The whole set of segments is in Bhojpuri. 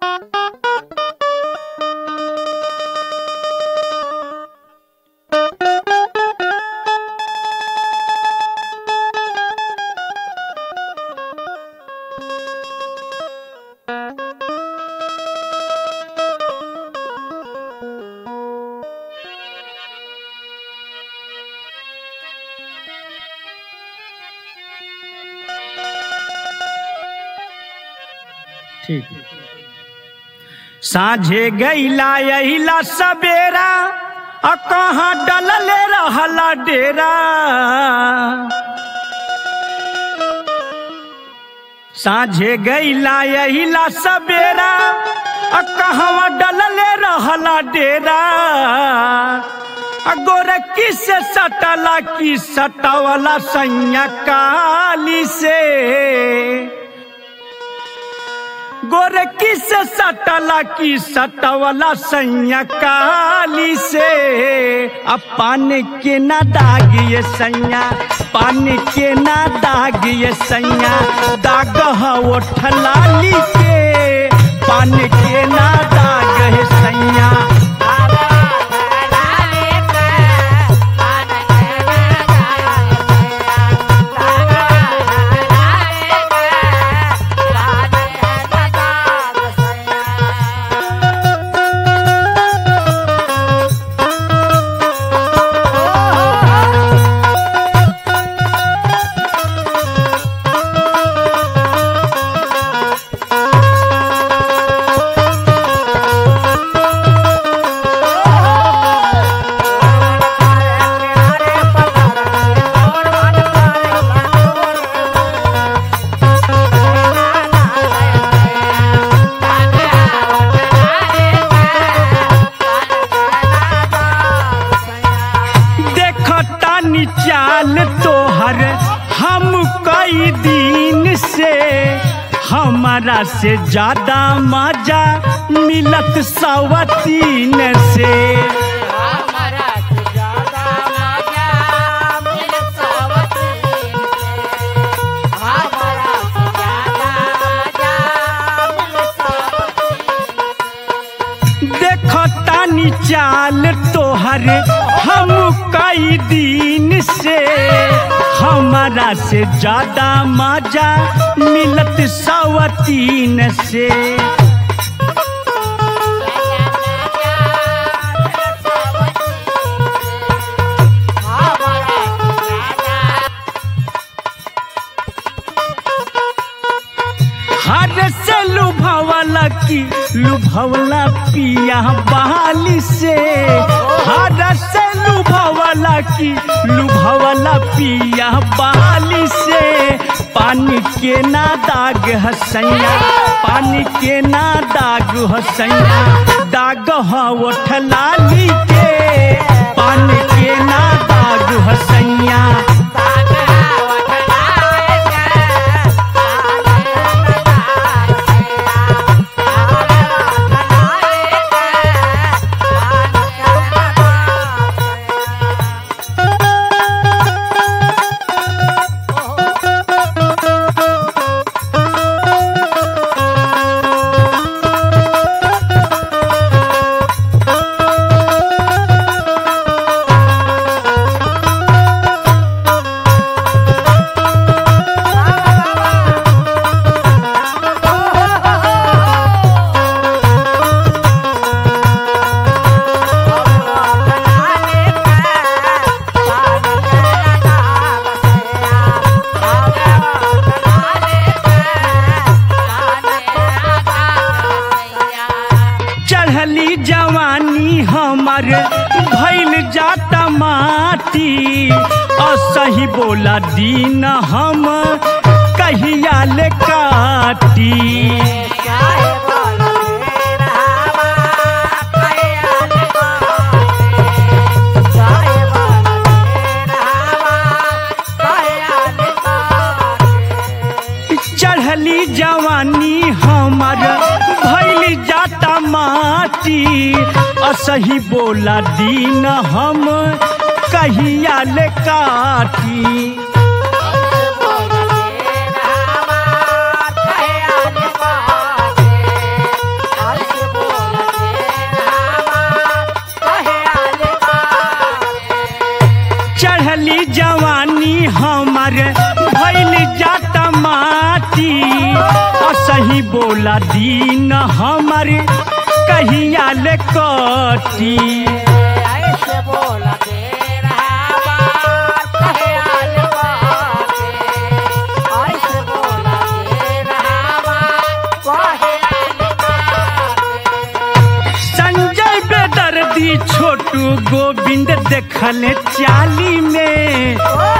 ठीक साझे गईला यहीला सबेरा आ कहाँ डलले रहला डेरा साझे गईला यहीला सबेरा आ कहवा डलले रहला डेरा आ गोरखी से सटला की सटवला सैया काली से गोरखी से सटला की सटवला सैया काली से अब पान के ना दाग ये सैया पान के ना दाग ये सैया दाग हो ठलाली के पान के ना दाग है सैया देखतानी चाल तोहर हम कई दिन से हमारा से ज्यादा मजा मिलत सवतीन से देखतानी चाल तोहर हम कई दिन से हमारा से ज्यादा मजा मिलत सवतीन से हर से लुभावला की लुभावला पिया बहाली से हर से लुभावला की लुभावला पिया बहाली से पानी के ना दाग हसैया पानी के ना दाग हसैया दाग हो ठलाली के पानी के ना दाग हसैया चढ़ली जवानी हमर भैल जाता माटी असही बोला दीन हम कहिया ले काटी चढ़ली जवानी हमर भैल जाता माटी असही बोला दीन हम कहिया ले काटी हमारे भैल जाता माटी असही बोला दीन हमारे कहिया ले कटी ऐसे बोला दे रहा बात कहे आल बाते ऐसे बोला दे रहा बात कहे आल बाते संजय बेदर्दी छोटू गोविंद देखले चाली में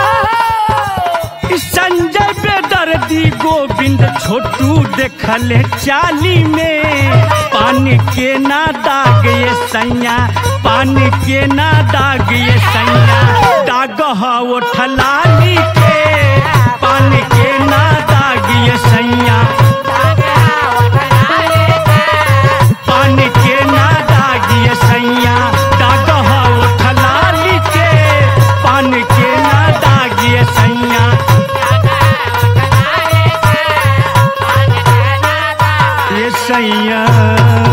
संजय बेदर्दी गोविंद छोटू देखले चाली में पानी के ना दाग ये सैया पानी के ना दाग ये सैया दाग हो ठलाली के पानी के ना दाग ये सैया पानी के ना दाग ये सैया दाग हो ठलाली के पानी के ना दाग ये सैया ये सैया